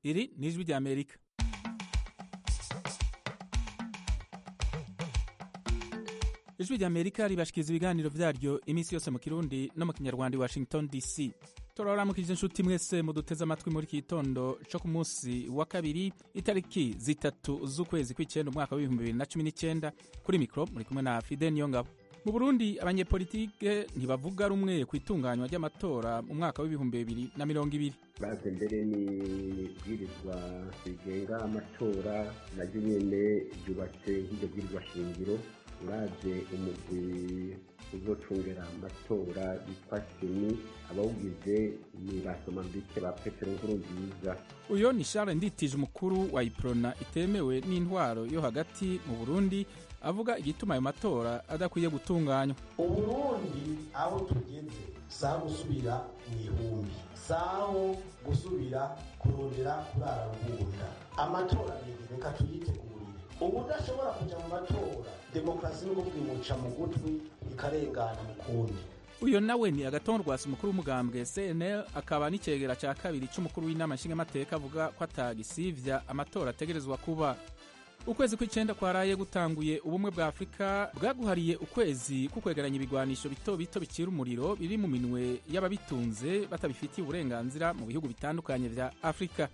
iri ni ijwi rya amerika ijwi rya amerika ribashikiriza ibiganiro vyaryo iminsi yose mu kirundi no mu kinyarwanda i washington dc turaramukije inshuti mwese muduteze amatwi muri iki gitondo co ku munsi wa kabiri itariki zitatu z'ukwezi kw'icenda umwaka w'ibihumbi bibiri na cumi n'icenda kuri mikro muri kumwe na fide niyongabo mu burundi abanyepolitike ntibavuga rumwe ku itunganywa ry'amatora mu mwaka w'ibihumbi bibiri na mirongo ibiri baze mbere ni ibwirizwa rigenga amatora naryo nyene ryubatse nk'iryo bwirizwa shingiro uraje umugwi uzocungera amatora witwa seni abawugize ni basomambike ba petero nkurunziza uyo ni charles nditije umukuru wa iprona itemewe n'intwaro yo hagati mu burundi avuga igituma ayo matora adakwiye gutunganywa uburundi aho tugeze saha gusubira mu ihumbi saho gusubira kurondera kurara rubunda amatora rege reka tuyitegurire ubudashobora kuja mu matora demokarasi no kuvuga mu gutwi ikarengana mu kundi uyo nawe ni agatongo rwasi umukuru w'umugambwe cnl akaba n'icegera ca kabiri c'umukuru w'inama nshingamateka avuga ko atagisivya amatora ategerezwa kuba ukwezi kw'icenda kwaraye gutanguye ubumwe bwa afurika bwaguhariye ukwezi kukwegeranya ibigwanisho bito bito bicira umuriro biri mu minwe y'ababitunze batabifitiye uburenganzira mu bihugu bitandukanye vya afurika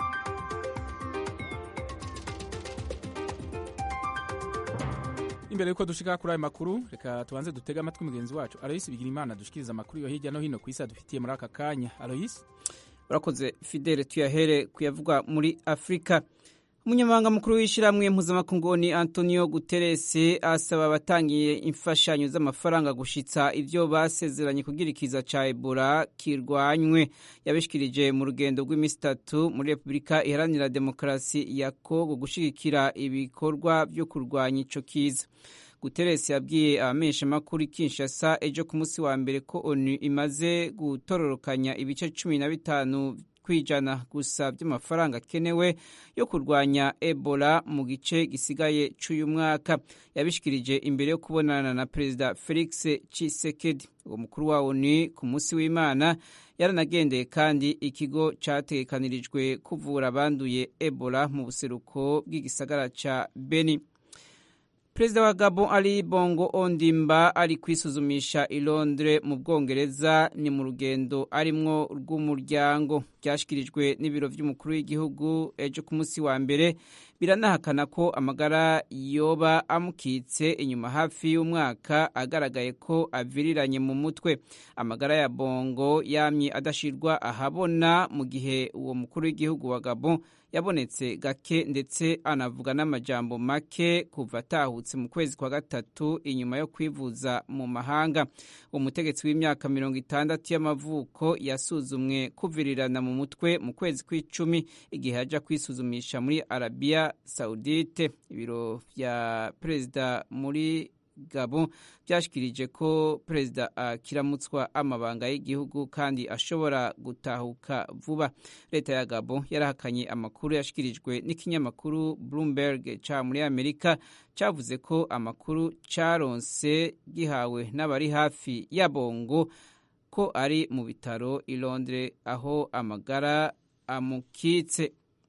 imbere yuko dushika kuri ayo makuru reka tubanze dutege amatwi mugenzi wacu aloyisi bigira imana dushikiriza amakuru yo hirya no hino ku isi adufitiye muri aka kanya aloyisi urakoze fidele tuyahere kuyavuga muri afurika umunyamabanga mukuru w'ishyirahamwe mpuzamakungu ni antonio guterres asaba abatangiye imfashanyo z'amafaranga gushitsa ibyo basezeranye kugira ikiza ca ebola kirwanywe yabishikirije mu rugendo rw'iminsi itatu muri repubulika iharanira demokarasi ya kongo gushigikira ibikorwa byo kurwanya ico kiza guterres yabwiye abamenyeshamakuru kinshasa ejo ku munsi wa mbere ko onu imaze gutororokanya ibice cumi na bitanu kwijana gusa by'amafaranga akenewe yo kurwanya ebola mu gice gisigaye cy'uyu mwaka yabishikirije imbere yo kubonana na perezida felix chisekedi uwo mukuru wa onu ku munsi w'imana yaranagendeye kandi ikigo cyatekanirijwe kuvura abanduye ebola mu buseruko bw'igisagara ca beni perezida wa gabon ali bongo ondimba ari kwisuzumisha i londres mu bwongereza ni mu rugendo arimwo rw'umuryango byashyikirijwe n'ibiro by'umukuru w'igihugu ejo ku munsi wa mbere biranahakana ko amagara yoba amukitse inyuma hafi y'umwaka agaragaye ko aviriranye mu mutwe amagara ya bongo yamye adashirwa ahabona mu gihe uwo mukuru w'igihugu wa gabon yabonetse gake ndetse anavuga n'amajambo make kuva atahutse mu kwezi kwa gatatu inyuma yo kwivuza mu mahanga umutegetsi w'imyaka mirongo itandatu y'amavuko yasuzumwe kuvirirana mu mutwe mu kwezi kw'icumi igihe ajya kwisuzumisha muri arabiya saudite ibiro bya perezida muri gabo byashikirije ko perezida akiramutswa amabanga y'igihugu kandi ashobora gutahuka vuba leta ya gabo yarahakanye amakuru yashikirijwe n'ikinyamakuru bloomberg ca muri amerika cavuze ko amakuru caronse gihawe n'abari hafi ya bongo ko ari mu bitaro i londres aho amagara amukitse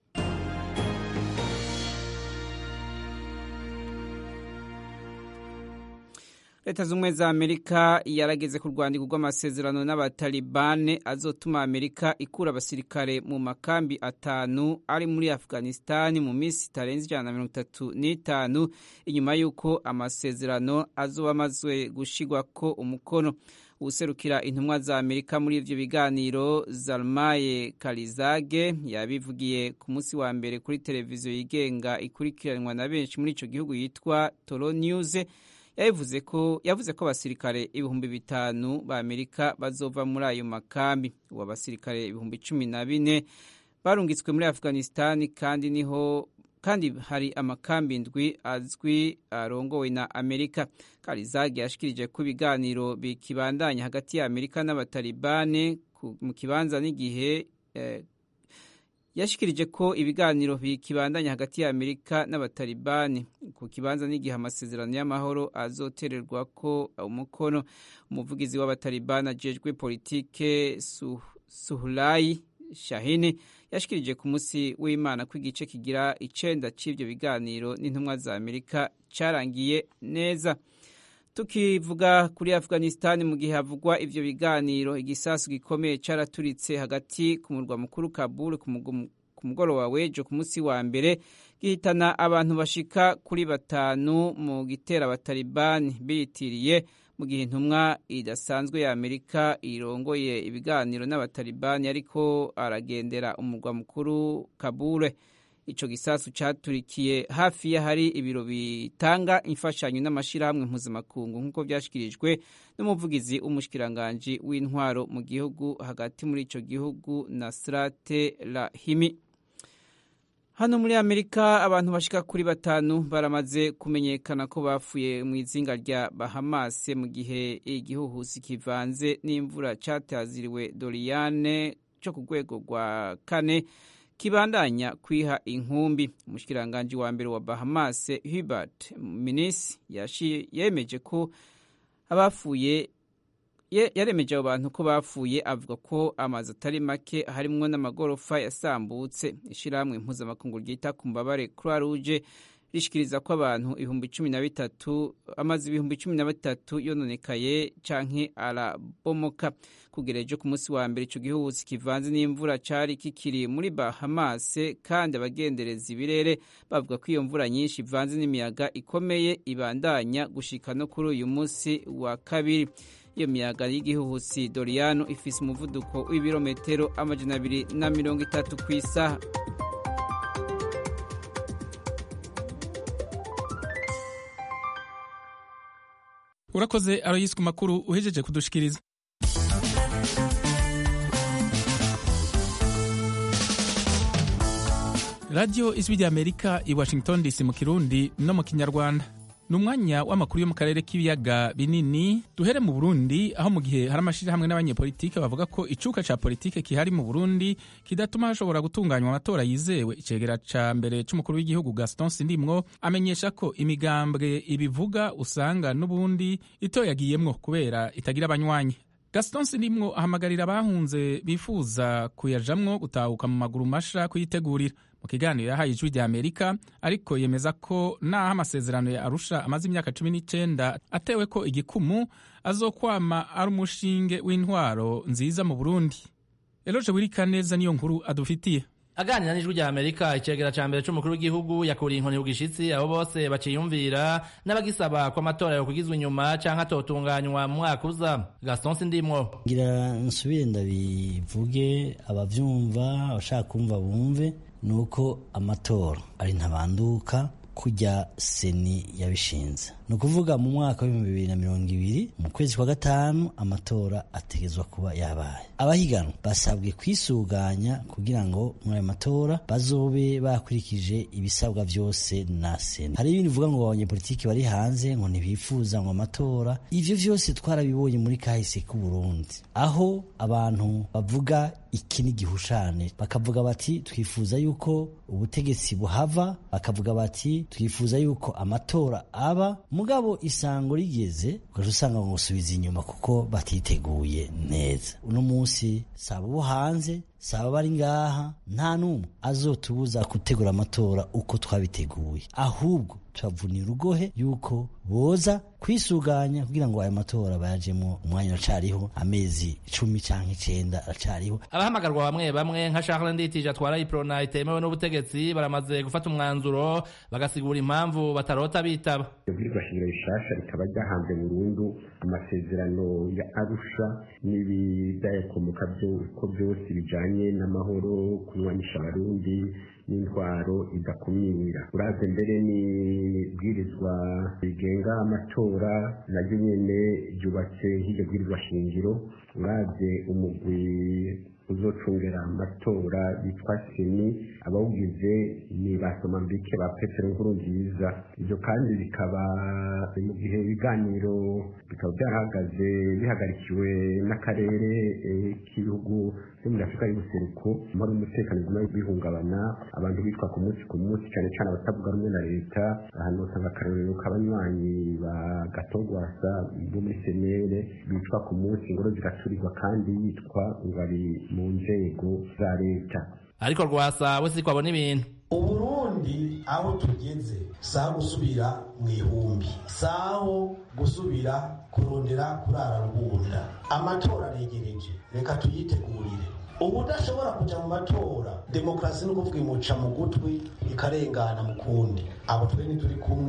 leta z'ubumwe za amerika yarageze ku rwandiko rw'amasezerano n'abatalibane azotuma amerika ikura abasirikare mu makambi atanu ari muri afghanistan mu minsi itarenze ijana na mirongo itatu n'itanu inyuma y'uko amasezerano azoba amaze gushigwako umukono userukira intumwa za amerika muri ivyo biganiro zalmaye karizage yabivugiye ku munsi wa mbere kuri televiziyo yigenga ikurikiranwa na benshi muri ico gihugu yitwa toro news yavuze ko yavuze ko abasirikare ibihumbi bitanu ba amerika bazova muri ayo makambi ubu abasirikare ibihumbi cumi na bine barungitswe muri afghanistan kandi niho kandi hari amakambi ndwi azwi arongowe na amerika karizagi yashikirije ko ibiganiro bikibandanya hagati ya amerika n'abatalibane mu kibanza n'igihe eh, yashikirije ko ibiganiro bikibandanya hagati ya amerika n'abatalibani ku kibanza n'igihe amasezerano y'amahoro azotererwa ko umukono umuvugizi w'abatalibani ajejwe politike suhulayi shahini yashikirije ku munsi w'imana ko igice kigira icenda c'ivyo biganiro n'intumwa za amerika carangiye neza tukivuga kuri afghanistan mu gihe havugwa ivyo biganiro igisasu gikomeye caraturitse hagati ku murwa mukuru kabul ku mugoroba w'ejo ku munsi wa mbere gihitana abantu bashika kuri batanu mu gitera abatalibani biyitiriye mu gihe intumwa idasanzwe ya amerika irongoye ibiganiro n'abatalibani ariko aragendera umurwa mukuru kabule ico gisasu caturikiye hafi y'ahari ibiro bitanga imfashanyo n'amashirahamwe mpuzamakungu nk'uko vyashikirijwe n'umuvugizi w'umushikiranganji w'intwaro mu gihugu hagati muri ico gihugu nasrate rahimi hano muri amerika abantu bashika kuri batanu baramaze kumenyekana ko bapfuye mu izinga rya bahamase mu gihe igihuhusi kivanze n'imvura cataziriwe doriyane co ku rwego rwa kane kibandanya kwiha inkumbi umushikiranganji wa mbere wa bahamase hubert minis yemeje ko abapfuye yaremeje abo bantu ko bapfuye avuga ko amazu atari make harimwo n'amagorofa yasambutse ishyirahamwe mpuzamakungu ryita ku mbabare croix rouge rishikiriza ko abantu ibihumbi cumi na bitatu amazu ibihumbi cumi na bitatu yononekaye canke arabomoka kugera ejo ku munsi wa mbere ico gihuhusi kivanze n'imvura cari kikiri muri bahamase kandi abagendereza ibirere bavuga ko iyo mvura nyinshi ivanze n'imiyaga ikomeye ibandanya gushika no kuri uyu munsi wa kabiri iyo miyaga y'igihuhusi doriyano ifise umuvuduko w'ibirometero amajana abiri na mirongo itatu ku isaha urakoze aroyisi ku makuru uhejeje kudushikiriza radiyo ijwi rya amerika i washington dc mu kirundi no mu kinyarwanda ni umwanya w'amakuru yo mu karere k'ibiyaga binini duhere mu burundi aho mu gihe hari amashyirahamwe n'abanyepolitike bavuga ko icuka ca politike kihari mu burundi kidatuma hashobora gutunganywa amatora yizewe icegera ca mbere c'umukuru w'igihugu gaston sindimwo amenyesha ko imigambwe ibivuga usanga n'ubundi itoyagiyemwo kubera itagira abanywanyi gaston sindimwo ahamagarira abahunze bifuza kuyajamwo gutahuka mu maguru masha kuyitegurira mu kiganiro yahaye ijwi rya amerika ariko yemeza ko naho amasezerano ya arusha amaze imyaka cumi n'icenda atewe ko igikumu azokwama ari umushinge w'intwaro nziza mu burundi eloje wirika neza niyo nkuru adufitiye aganira n'ijwi rya amerika icegera ca mbere c'umukuru w'igihugu yakuriye inkoni ku gishitsi abo bose baciyumvira n'abagisaba ko amatora yokugizwa inyuma canke atotunganywa mu mwaka uza gaston sindimwo ngira nsubire ndabivuge abavyumva abashaka kumva bumve nuko amatora ari ntabanduka kujya seni yabishinze ni ukuvuga mu mwaka w'ibihumbi bibiri na mirongo ibiri mu kwezi kwa gatanu amatora ategezwa kuba yabaye abahiganwa basabwe kwisuganya kugira ngo muri ayo matora bazobe bakurikije ibisabwa byose na sena hari ibindi bivuga ngo abanyepolitiki bari hanze ngo ntibifuza ngo amatora ivyo vyose twarabibonye muri kahise k'uburundi aho abantu bavuga iki ni gihushane bakavuga bati twifuza yuko ubutegetsi buhava bakavuga bati twifuza yuko amatora aba mugabo isango rigeze ugaca usanga ngo gusubiza inyuma kuko batiteguye neza uno munsi saba bo hanze saba bari ngaha nta n'umwe azotubuza gutegura amatora uko twabiteguye ahubwo tubavunira urugohe yuko boza kwisuganya kugira ngo ayo matora bayajemo umwanya uracariho amezi cumi cyangwa icenda aracariho abahamagarwa bamwe bamwe nka Charles Nditije atwara iprona itemewe n'ubutegetsi baramaze gufata umwanzuro bagasigura impamvu batarota bitaba ibwirizwa shingiro rishasha rikaba ryahanze burundu amasezerano ya arusha n'ibidayakomoka ko byose bijanye n'amahoro kunywanisha abarundi n'intwaro idakumira uraze mbere n'ibwirizwa rigenga amatora naryo nyene ryubatse nk'iryo bwirizwa shingiro uraze umugwi uzocungera amatora bitwa seni abawugize ni ba somambike ba petero nkuru nziza ibyo kandi bikaba mu gihe ibiganiro bikaba byarahagaze bihagarikiwe n'akarere k'ibihugu byo muri afurika y'ubuseruko amahoro n'umutekano biguma bihungabana abantu bitwa ku munsi ku munsi cyane cyane abatavuga rumwe na leta ahantu usanga akarorero k'abanywanyi ba gatogwasa bo muri senere bitwa ku munsi ingoro zigaturirwa kandi yitwa ngo ari mu nzego za leta ariko rwasa we siko abona ibintu uburundi aho tugeze saha gusubira mu ihumbi saho gusubira kurondera kurara rubunda amatora aregereje reka tuyitegurire ubu udashobora kujya mu matora demokarasi ni ukuvuga imuca mu gutwi ikarengana mu kundi abo twe ntituri kumwe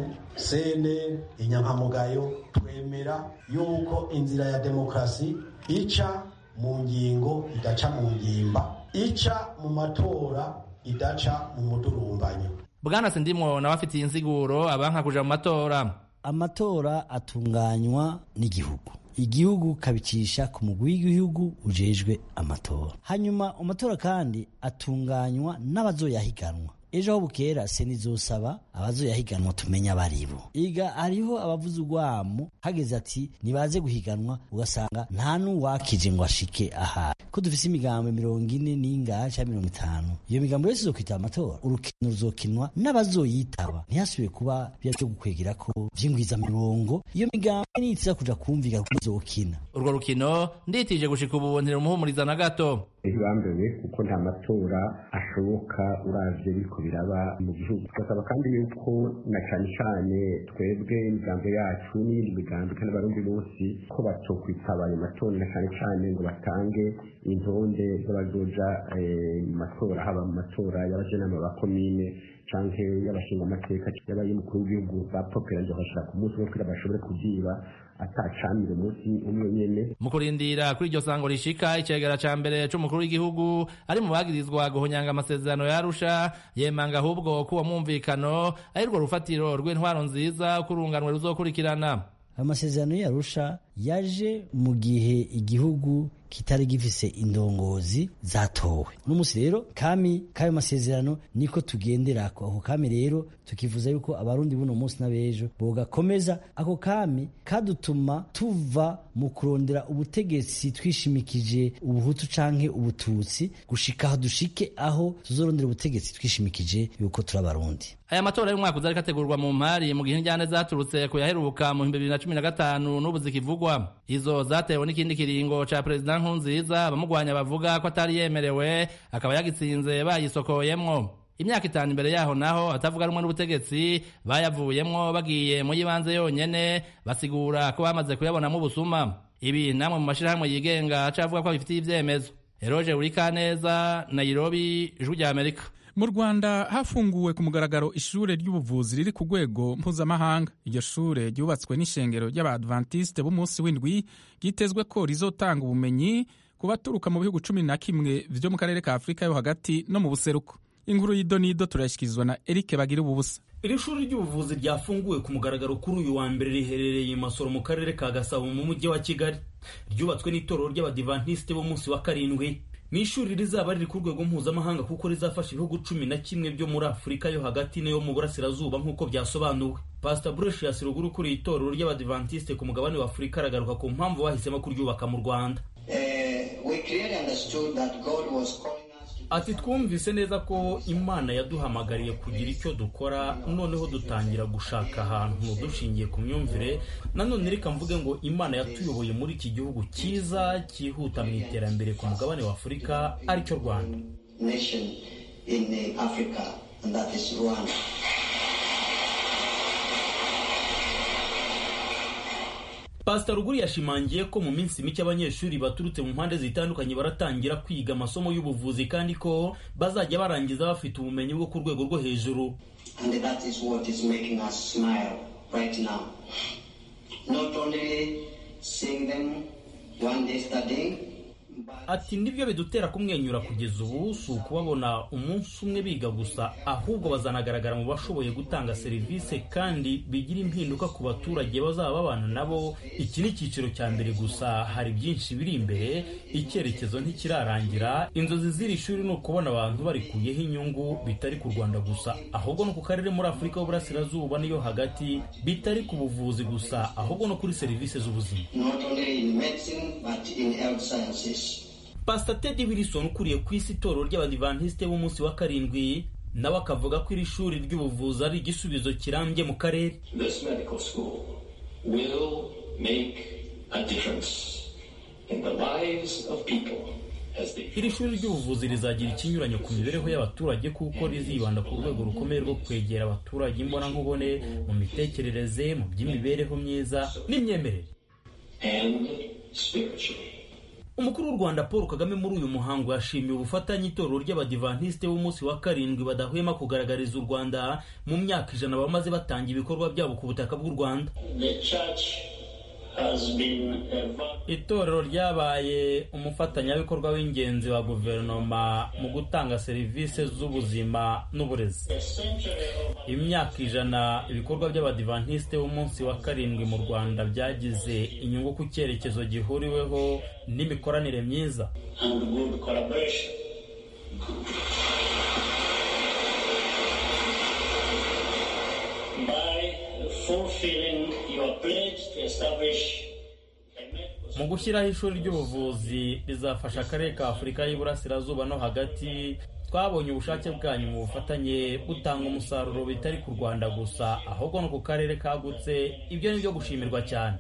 sene inyankamugayo twemera yuko inzira ya demokarasi ica mu ngingo idaca mu ngimba ica mu matora idaca mu mudurumbanyo bwana sindimwo nawe afitiye insiguro abanka kuja mu matora amatora atunganywa n'igihugu igihugu kabicisha ku mugwi w'igihugu ujejwe amatora hanyuma amatora kandi atunganywa n'abazoyahiganwa ejo aho bukera seni izosaba abazoyahiganwa tumenya abaribo iga hariho abavuze urwamo hageze ati nibaze guhiganwa ugasanga nta n'uwakije ngo ashike ahari ko dufise imigambo mirongo ine n'ingahe cyangwa mirongo itanu iyo migambo yose izokwitaba amatora urukino ruzokinwa n'abazoyitaba ntihasubire kuba bya byo gukwegera ko vyingwiza mirongo iyo migambo nitiza kuja kumvika ko izokina urwo rukino nditije gushika ubu ntirumuhumuriza na gato ntibambewe kuko nta matora ashoboka uravye biriko biraba mu gihugu tugasaba kandi yuko na cane cane twebwe imigambo yacu n'iyindi migambo kandi abarundi bose ko batokwitaba ayo matora na cane cane ngo batange intonde z'abazoja mu matora haba mu matora y'abajenama ba komine canke y'abashinga amateka y'abay'umukuru w'igihugu bapoperanje bakashira ku munsi wo kugira bashobore kuziba atacamire umunsi umwe nyene mu kurindira kuri iryo sango rishika icegera ca mbere c'umukuru w'igihugu ari mu bagirizwa guhonyanga amasezerano yarusha yemanga ahubwo ko uwo mwumvikano ari rwo rufatiro rw'intwaro nziza kurunganwe ruzokurikirana amasezerano yarusha yaje mu gihe igihugu kitari gifise indongozi zatowe n'umunsi rero kami k'ayo masezerano niko tugenderako ako kami rero tukivuza yuko abarundi buno munsi n'abejo bogakomeza ako kami kadutuma tuva mu kurondera ubutegetsi twishimikije ubuhutu canke ubututsi gushika aho dushike aho tuzorondera ubutegetsi twishimikije yuko turi abarundi aya matora y'umwaka uza ariko ategurwa mu mpari mu gihe injyane zaturutse ku yaheruka mu bihumbi bibiri na cumi na gatanu n'ubu zikivugwa izo zatewe n'ikindi kiringo ca perezida nkurunziza abamugwanya bavuga ko atari yemerewe akaba yagitsinze bayisokoyemwo imyaka itanu imbere yaho naho atavuga rumwe n'ubutegetsi bayavuyemwo bagiye mu y'ibanze yonyene basigura ko bamaze kuyabonamo ubusuma ibi namwe mu mashirahamwe yigenga acavuga ko bifitiye ivyemezo eroje urikaneza nairobi ijwi rya amerika mu rwanda hafunguwe ku mugaragaro ishure ry'ubuvuzi riri ku rwego mpuzamahanga iryo shure ryubatswe n'ishengero ry'abadventiste b'umunsi w'indwi ryitezwe ko rizotanga ubumenyi ku baturuka mu bihugu cumi na kimwe vyo mu karere ka afurika yo hagati no mu buseruko inkuru y'idonido turashyikirizwa na eric bagira ububusa iri shuri ry'ubuvuzi ryafunguwe ku mugaragaro kuri uyu wa mbere riherereye i masoro mu karere ka gasabo mu mujyi wa kigali ryubatswe n'itorero ry'abadivantisite b'umunsi wa karindwi ni ishuri rizaba riri ku rwego mpuzamahanga kuko rizafasha ibihugu cumi na kimwe byo muri afurika yo hagati n'iyo mu burasirazuba nk'uko byasobanuwe pastor brucius ruguru ukuriye itorero ry'abadivantisite ku mugabane wa afurika aragaruka ku mpamvu bahisemo kuryubaka mu rwanda ati twumvise neza ko imana yaduhamagariye kugira icyo dukora noneho dutangira gushaka ahantu dushingiye ku myumvire nanone reka mvuge ngo imana yatuyoboye muri iki gihugu cyiza cyihuta mu iterambere ku mugabane wa afurika aricyo rwanda pasita ruguru yashimangiye ko mu minsi mike abanyeshuri baturutse mu mpande zitandukanye baratangira kwiga amasomo y'ubuvuzi kandi ko bazajya barangiza bafite ubumenyi bwo ku rwego rwo hejuru right now. Not only seeing them one day studying, ati nibyo bidutera kumwenyura kugeza ubu si ukubabona umunsi umwe biga gusa ahubwo bazanagaragara mu bashoboye gutanga serivisi kandi bigira impinduka ku baturage bazaba babana nabo iki ni icyiciro cya mbere gusa hari byinshi biri imbere icyerekezo ntikirarangira inzozi z'iri shuri ni ukubona abantu barikuyeho inyungu bitari ku rwanda gusa ahubwo no ku karere muri afurika y'uburasirazuba niyo hagati bitari ku buvuzi gusa ahubwo no kuri serivisi z'ubuzima not only in medicine but in health sciences. pasita tedi wilson ukuriye ku isi itorero ry'abadivantisite b'umunsi wa karindwi nawe akavuga ko iri shuri ry'ubuvuzi ari igisubizo kirambye mu karere This medical school will make a difference in the lives of people iri shuri ry'ubuvuzi rizagira ikinyuranyo ku mibereho y'abaturage kuko rizibanda ku rwego rukomeye rwo kwegera abaturage imbonankubone mu mitekerereze mu by'imibereho myiza n'imyemerere umukuru w'u rwanda paul kagame muri uyu muhango yashimiye ubufatanye itorero ry'abadivantisite b'umunsi wa karindwi badahwema kugaragariza u rwanda mu myaka ijana bamaze batanga ibikorwa byabo ku butaka bw'u rwanda itorero ryabaye umufatanyabikorwa w'ingenzi wa guverinoma mu gutanga serivisi z'ubuzima n'uburezi imyaka ijana ibikorwa by'abadivantisite b'umunsi wa karindwi mu rwanda byagize inyungu ku cyerekezo gihuriweho n'imikoranire myiza mu gushyiraho ishuri ry'ubuvuzi rizafasha akarere ka afurika y'iburasirazuba no hagati twabonye ubushake bwanyu mu bufatanye butanga umusaruro bitari ku rwanda gusa ahubwo no ku karere kagutse ibyo ni byo gushimirwa cyane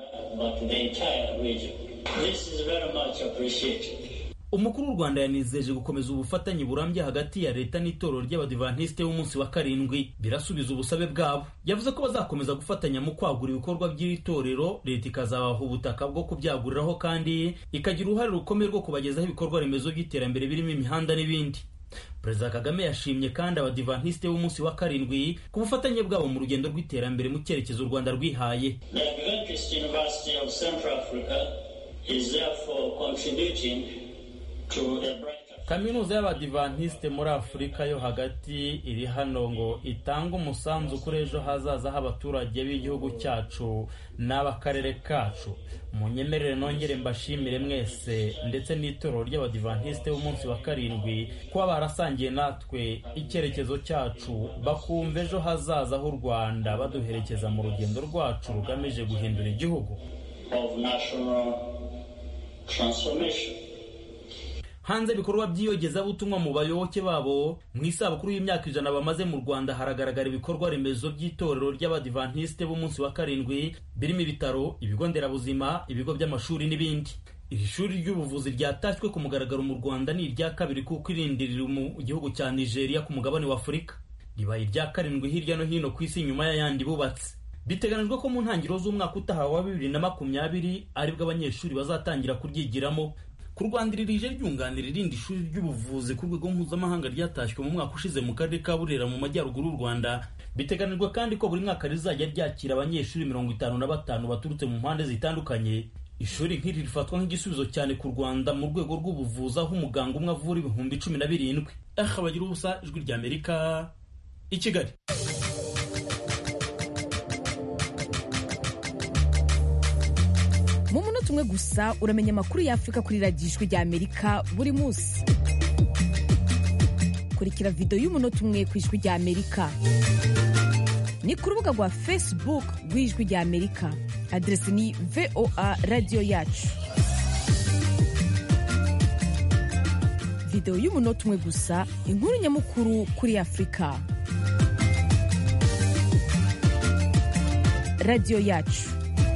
umukuru w'u rwanda yanizeje gukomeza ubufatanye burambye hagati ya leta n'itorero ry'abadivantisite b'umunsi wa karindwi birasubiza ubusabe bwabo yavuze ko bazakomeza gufatanya mu kwagura ibikorwa by'iri torero leta ikazabaha ubutaka bwo kubyaguriraho kandi ikagira uruhare rukomeye rwo kubagezaho ibikorwa remezo by'iterambere birimo imihanda n'ibindi perezida kagame yashimye kandi abadivantisite b'umunsi wa karindwi ku bufatanye bwabo mu rugendo rw'iterambere mu cyerekezo u rwanda rwihaye kaminuza y'abadivantisite muri afurika yo hagati iri hano ngo itange umusanzu kuri ejo hazaza h'abaturage b'igihugu cyacu n'ab'akarere kacu munyemerere nongere mbashimire mwese ndetse n'itorero ry'abadivantisite b'umunsi wa karindwi kuba barasangiye natwe icyerekezo cyacu bakumva ejo hazaza h'u rwanda baduherekeza mu rugendo rwacu rugamije guhindura igihugu hanze ibikorwa by'iyogezabutumwa mu bayoboke babo mu isabukuru y'imyaka ijana bamaze mu rwanda haragaragara ibikorwa remezo by'itorero ry'abadivantisite b'umunsi wa karindwi birimo ibitaro ibigo nderabuzima ibigo by'amashuri n'ibindi iri shuri ry'ubuvuzi ryatashywe ku mugaragaro mu rwanda ni irya kabiri kuko irindi riri mu gihugu cya nigeria ku mugabane wa afurika ribaye irya karindwi hirya no hino ku isi nyuma y'ayandi bubatse biteganijwe ko mu ntangiriro z'umwaka utaha wa bibiri na makumyabiri aribwo abanyeshuri bazatangira kuryigiramo kurwandirira ryunganira irindi shuri ry'ubuvuzi ku rwego mpuzamahanga ryatashywe mu mwaka ushize mu karere ka burera mu majyaruguru y'u rwanda biteganijwe kandi ko buri mwaka rizajya ryakira abanyeshuri mirongo itanu na batanu baturutse mu mpande zitandukanye ishuri nk'iri rifatwa nk'igisubizo cyane ku rwanda mu rwego rw'ubuvuzi aho umuganga umwe avura ibihumbi cumi na birindwi aha bagira ubusa ijwi ry'amerika i kigali mu munota umwe gusa uramenya amakuru y'afurika kuri radiyo ijwi ry'amerika buri munsi kurikira videwo y'umunota umwe ku ijwi ry'amerika ni ku rubuga rwa facebook rw'ijwi ry'amerika aderesi ni voa radiyo yacu videwo y'umunota umwe gusa inkuru nyamukuru kuri afurika radiyo yacu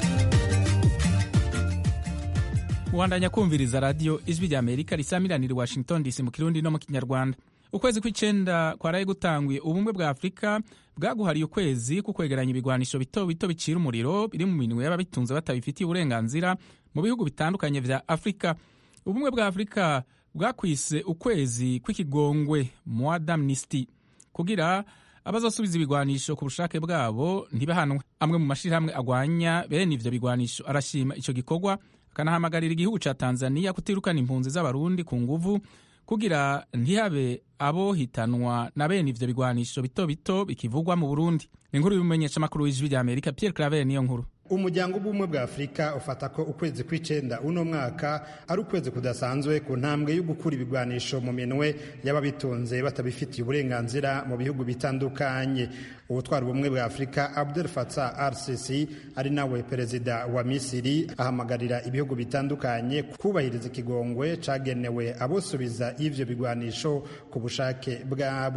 wandanya kumviriza radiyo ijwi rya amerika risamiranira i washington dc mu kirundi no mu kinyarwanda ukwezi kw'icenda kwaraye gutangwiye ubumwe bwa afurika bwaguhariye ukwezi ku kwegeranya ibigwanisho bito bito bicira umuriro biri mu minwe y'ababitunze batabifitiye uburenganzira mu bihugu bitandukanye vya afurika ubumwe bwa afurika bwakwise ukwezi kw'ikigongwe mois d'amnesty kugira abazosubiza ibigwanisho ku bushake bwabo ntibahanwe amwe mu mashirahamwe agwanya bene ivyo bigwanisho arashima ico gikorwa akanahamagarira igihugu ca tanzania kutirukana impunzi z'abarundi ku nguvu kugira ntihabe abo hitanwa na bene ivyo bigwanisho bito bito bikivugwa mu burundi inkuru y'umumenyeshamakuru w'ijwi rya amerika pierre claver niyo nkuru umuryango w'ubumwe bwa afurika ufata ko ukwezi kw'icenda uno mwaka ari ukwezi kudasanzwe ku ntambwe yo gukura ibigwanisho mu minwe y'ababitunze batabifitiye uburenganzira mu bihugu bitandukanye ubutwara ubumwe bwa afurika abdel fatah rcc ari nawe perezida wa misiri ahamagarira ibihugu bitandukanye kubahiriza ikigongwe cagenewe abosubiza y'ivyo bigwanisho ku bushake bwabo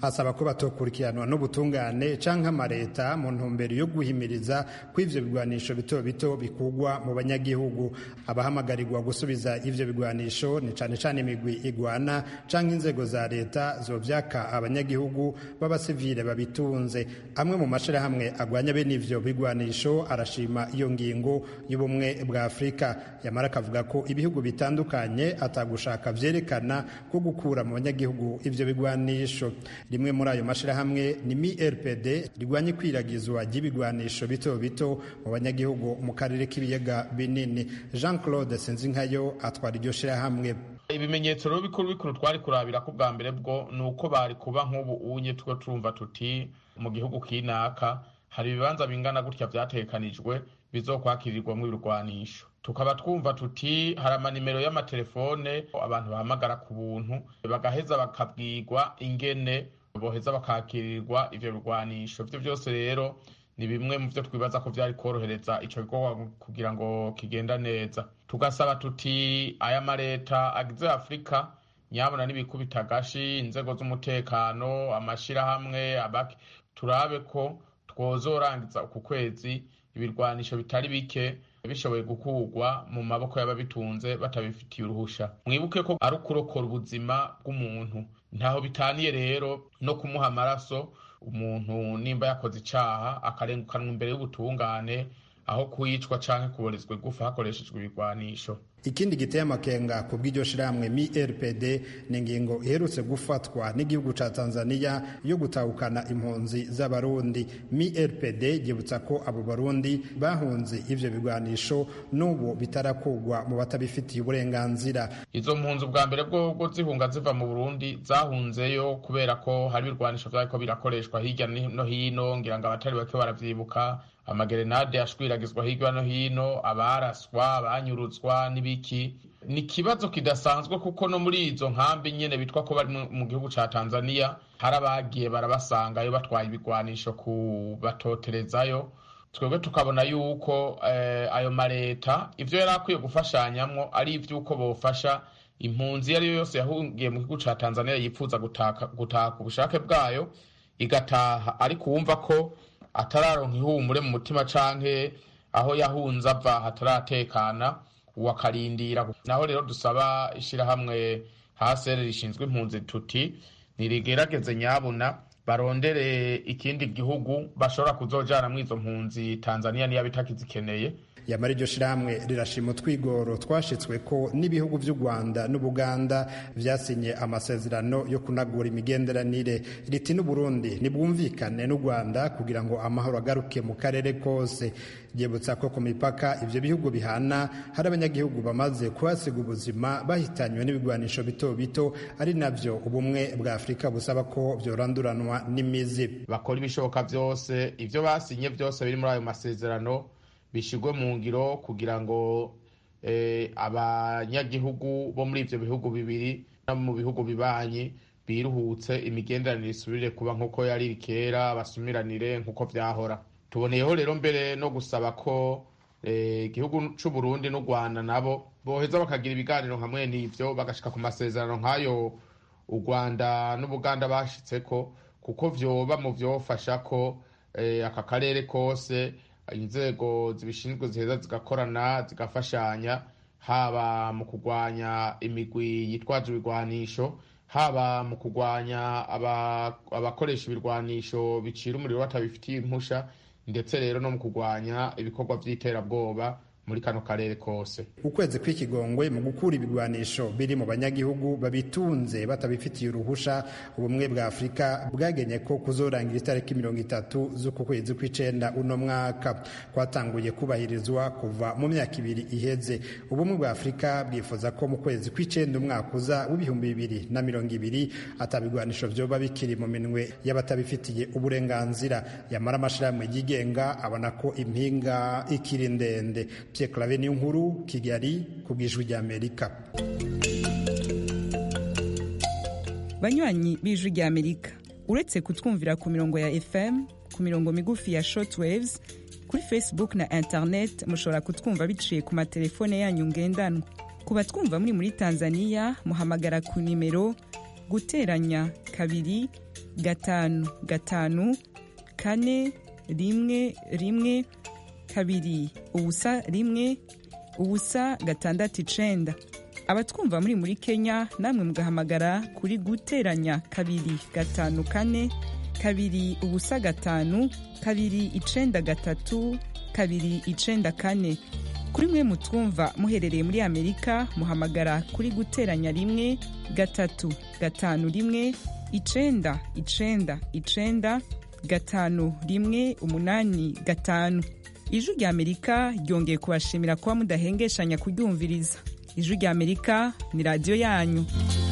asaba ko batokurikiranwa n'ubutungane canke amareta mu ntumbero yo guhimiriza ko ivyo bigwanisho bito bito bikugwa mu banyagihugu abahamagarirwa gusubiza ivyo bigwanisho ni cane cane imigwi igwana canke inzego za leta zovyaka abanyagihugu b'abasivile babitunze amwe mu mashirahamwe agwanya bene ivyo bigwanisho arashima iyo ngingo y'ubumwe bwa afurika yamara akavuga ko ibihugu bitandukanye atagushaka vyerekana ko gukura mu banyagihugu ivyo bigwanisho rimwe muri ayo mashirahamwe ni MIRPD rigwanya ikwiragizwa ry'ibigwanisho bito bito mu banyagihugu mu karere k'ibiyaga binini Jean Claude Sinzinkayo atwara iryo shirahamwe ibimenyetso rero bikuru bikuru twari kurabira ko bwa mbere bwo ni uko bari kuba nk'ubu unye two turumva tuti mu gihugu kinaka hari ibibanza bingana gutya vyatekanijwe bizokwakirirwamo ibirwanisho tukaba twumva tuti hari amanimero y'amatelefone abantu bahamagara ku buntu bagaheza bakabwirwa ingene boheza bakakirirwa ivyo birwanisho vyo vyose rero ni bimwe mu vyo twibaza ko vyari korohereza ico gikorwa kugira ngo kigenda neza tugasaba tuti aya mareta agize afurika nyabona n'ibikubita agashi inzego z'umutekano amashirahamwe abaki turabe ko twozorangiza uku kwezi ibirwanisho bitari bike bishoboye gukurwa mu maboko y'ababitunze batabifitiye uruhusha mwibuke ko ari ukurokora ubuzima bw'umuntu ntaho bitaniye rero no kumuha amaraso umuntu nimba yakoze icaha akarengukanwa imbere y'ubutungane aho kuyicwa canke kuborezwa igufa hakoreshejwe ibigwanisho ikindi giteye amakenga ku bw'iryo shirahamwe MIRPD ni ingingo iherutse gufatwa n'igihugu ca Tanzania yo gutahukana impunzi z'abarundi MIRPD ryibutsa ko abo barundi bahunze ivyo bigwanisho n'ubu bitarakugwa mu batabifitiye uburenganzira izo mpunzi ubwa mbere bwo zihunga ziva mu Burundi zahunzeyo kubera ko hari ibirwanisho vyariko birakoreshwa hirya no hino ngira ngo abatari bake baravyibuka amagerenade ashwiragizwa hirya no hino abaraswa abanyurutswa n'ibiki ni ikibazo kidasanzwe kuko no muri izo nkambi nyene bitwa ko bari mu gihugu ca tanzania hari abagiye barabasangayo batwaye ibigwanisho kubatoterezayo twebwe tukabona yuko eh, ayo mareta ivyo yari akwiye gufashanyamwo ari ivy'uko bofasha impunzi iyo ariyo yose yahungiye mu gihugu ca tanzania yipfuza gutaha ku bushake bwayo igataha ariko wumva ko atararonka ihumure mu mutima canke aho yahunze ava hataratekana uwakarindira naho rero dusaba ishirahamwe hasere rishinzwe impunzi tuti nirigerageze nyabuna barondere ikindi gihugu bashobora kuzojana muri izo mpunzi tanzania niyo bitakizikeneye yamara iryo shirahamwe rirashima utwigoro twashitswe ko n'ibihugu vy'u rwanda n'ubuganda vyasinye amasezerano yo kunagura imigenderanire riti n'uburundi nibwumvikane n'u rwanda kugira ngo amahoro agaruke mu karere kose ryibutsa ko ku mipaka ivyo bihugu bihana hari abanyagihugu bamaze kuhasiga ubuzima bahitanywe n'ibigwanisho bito bito ari navyo ubumwe bwa afurika busaba ko vyoranduranwa n'imizi bakora ibishoboka vyose ivyo basinye vyose biri muri ayo masezerano bishigwe mu ngiro kugira ngo abanyagihugu bo muri ivyo bihugu bibiri no mu bihugu bibanyi biruhutse imigenderanire isubire kuba nk'uko yari kera basumiranire nk'uko vyahora tuboneyeho rero mbere no gusaba ko igihugu c'uburundi n'u rwanda nabo boheza bakagira ibiganiro hamwe n'ivyo bagashika ku masezerano nk'ayo u rwanda n'ubuganda bashitseko kuko vyoba mu vyofasha ko aka karere kose inzego zibishinzwe ziheza zigakorana zigafashanya haba mu kurwanya imigwi yitwaje ibigwanisho haba mu kurwanya abakoresha ibirwanisho bicira umuriro batabifitiye impusha ndetse rero no mu kurwanya ibikorwa by'iterabwoba muri kano karere kose ukwezi kw'ikigongwe mu gukura ibigwanisho biri mu banyagihugu babitunze batabifitiye uruhusha ubumwe bwa afurika bwagenye ko kuzorangira itariki mirongo itatu z'uku kwezi kw'icenda uno mwaka kwatanguye kubahirizwa kuva mu myaka ibiri iheze ubumwe bwa afurika bwifuza ko mu kwezi kw'icenda umwaka uza w'ibihumbi bibiri na mirongo ibiri atabigwanisho vyoba bikiri mu minwe y'abatabifitiye uburenganzira yamara amashirahamwe yigenga abona ko impinga ikiri ndende Pierre Claver nkuru Kigali ku bw'ijwi ry'Amerika banywanyi b'ijwi ry'Amerika uretse kutwumvira ku mirongo ya FM ku mirongo migufi ya shortwaves kuri Facebook na internet mushobora kutwumva biciye ku matelefone yanyu ngendanwa ku batwumva muri muri Tanzania muhamagara ku nimero guteranya kabiri gatanu gatanu kane rimwe rimwe kabiri ubusa rimwe ubusa gatandatu icenda abatwumva muri muri kenya namwe mugahamagara kuri guteranya kabiri gatanu kane kabiri ubusa gatanu kabiri icenda gatatu kabiri icenda kane kuri mwe mutwumva muherereye muri amerika muhamagara kuri guteranya rimwe gatatu gatanu rimwe icenda icenda icenda gatanu rimwe umunani gatanu ijwi rya amerika ryongeye kubashimira kuba mudahengeshanya kuryumviriza ijwi rya amerika ni radiyo yanyu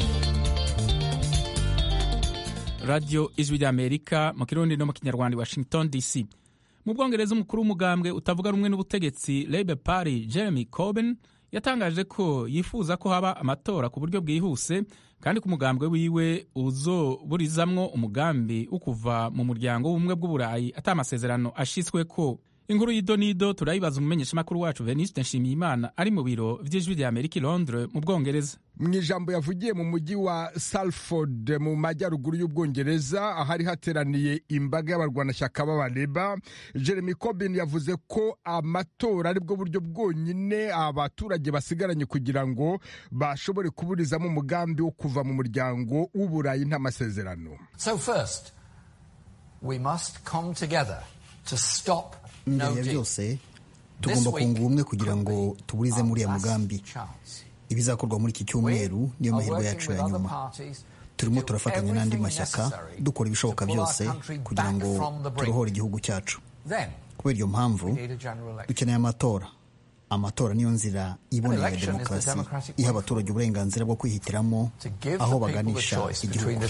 radiyo ijwi rya amerika mu kirundi no mu kinyarwanda i washington dc mu bwongereza umukuru w'umugambwe utavuga rumwe n'ubutegetsi Labour Party Jeremy Corbyn yatangaje ko yifuza ko haba amatora ku buryo bwihuse kandi ko umugambwe wiwe uzoburizamwo umugambi wo kuva mu muryango w'ubumwe bw'uburayi ata amasezerano ashitsweko inkuru y'idonido turayibaza umumenyeshamakuru wacu veniste nshimiyimana ari mu biro vy'ijwi rya amerika i londres mu bwongereza mu ijambo yavugiye mu mujyi wa salford mu majyaruguru y'ubwongereza ahari hateraniye imbaga y'abarwanashyaka b'abareba jeremy corbyn yavuze ko amatora aribwo buryo bwonyine abaturage basigaranye kugira ngo bashobore kuburizamo umugambi wo kuva mu muryango w'uburayi nta masezerano so first we must come together to stop mbere ya byose tugomba kunga ubumwe kugira ngo tuburize muri uriya mugambi ibizakorwa muri iki cyumweru niyo mahirwe yacu ya nyuma turimo turafatanya n'andi mashyaka dukora ibishoboka byose kugira ngo turohore igihugu cyacu kubera iyo mpamvu dukeneye amatora amatora niyo nzira iboneye ya demokarasi iha abaturage uburenganzira bwo kwihitiramo aho baganisha igihugu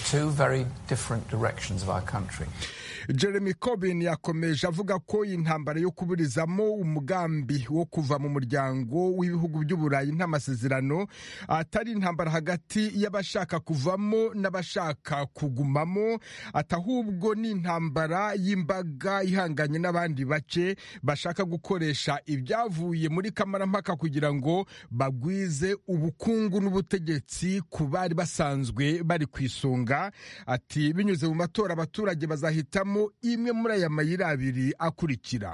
jeremy corbyn yakomeje avuga ko intambara yo kuburizamo umugambi wo kuva mu muryango w'ibihugu by'uburayi nta masezerano atari intambara hagati y'abashaka kuvamo n'abashaka kugumamo ati ahubwo ni intambara y'imbaga ihanganye n'abandi bace bashaka gukoresha ibyavuye muri kamarampaka kugira ngo bagwize ubukungu n'ubutegetsi ku bari basanzwe bari ku isonga ati binyuze mu matora abaturage bazahitamo imwe muri aya mayira abiri akurikira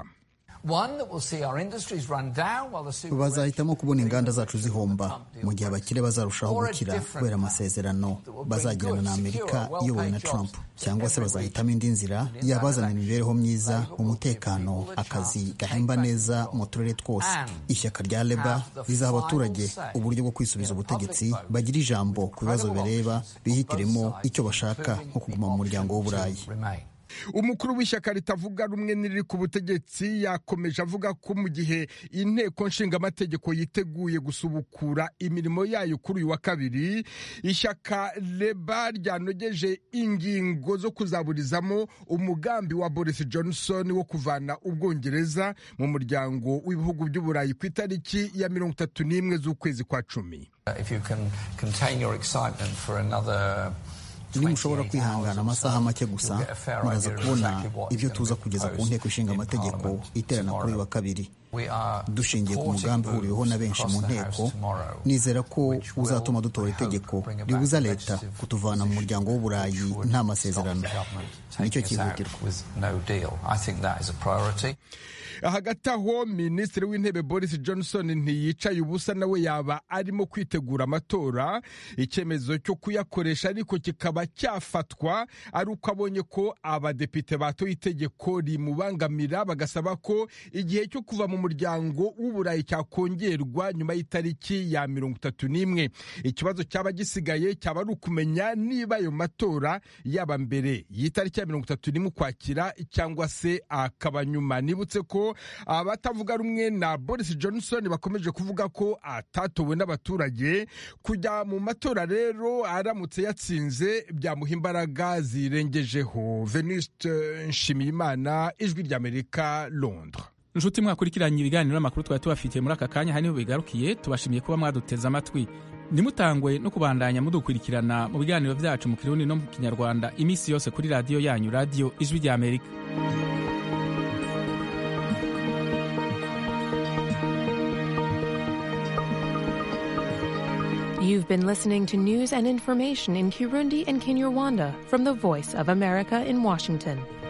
bazahitamo kubona inganda zacu zihomba mu gihe abakire bazarushaho gukira kubera amasezerano bazagirana na amerika iyobowe na trump cyangwa se bazahitamo indi nzira yabazana imibereho myiza umutekano akazi gahemba neza mu turere twose ishyaka rya leba rizaha abaturage uburyo bwo kwisubiza ubutegetsi bagira ijambo ku bibazo bireba bihitiremo icyo bashaka nko kuguma mu muryango w'uburayi umukuru w'ishyaka ritavuga rumwe n'iriri ku butegetsi yakomeje avuga ko mu gihe inteko nshingamategeko yiteguye gusubukura imirimo yayo kuri uyu wa kabiri ishyaka leba ryanogeje ingingo zo kuzaburizamo umugambi wa boris johnson wo kuvana ubwongereza mu muryango w'ibihugu by'uburayi ku itariki ya mirongo itatu n'imwe z'ukwezi kwa cumi nimushobora kwihangana amasaha make gusa muraza kubona ibyo tuza kugeza ku nteko ishinga amategeko iterana kuri uyu wa kabiri dushingiye ku mugambi uhuriweho na benshi mu nteko nizera ko uzatuma dutora itegeko ribuza leta kutuvana mu muryango w'uburayi nta masezerano nicyo cyihutirwa hagati aho minisitiri w'intebe boris johnson ntiyicaye ubusa nawe yaba arimo kwitegura amatora icyemezo cyo kuyakoresha ariko kikaba cyafatwa ari uko abonye ko abadepite batoye itegeko rimubangamira bagasaba ko igihe cyo kuva mu muryango w'uburayi cyakongerwa nyuma y'itariki ya mirongo itatu n'imwe ikibazo cyaba gisigaye cyaba ari ukumenya niba ayo matora yaba mbere y'itariki ya mirongo itatu n'imwe ukwakira cyangwa se akaba nyuma nibutse ko abatavuga rumwe na boris johnson bakomeje kuvuga ko atatowe n'abaturage kujya mu matora rero aramutse yatsinze byamuha imbaraga zirengejeho venuste nshimiyimana ijwi ry'amerika londres inshuti mwakurikiranye ibiganiro n'amakuru twari tubafitiye muri aka kanya haniho bigarukiye tubashimiye kuba mwaduteze amatwi ntimutangwe no kubandanya mudukurikirana mu biganiro byacu mu kirundi no mu kinyarwanda iminsi yose kuri radiyo yanyu radiyo ijwi ry'amerika You've been listening to news and information in Kirundi and Kinyarwanda from the Voice of America in Washington.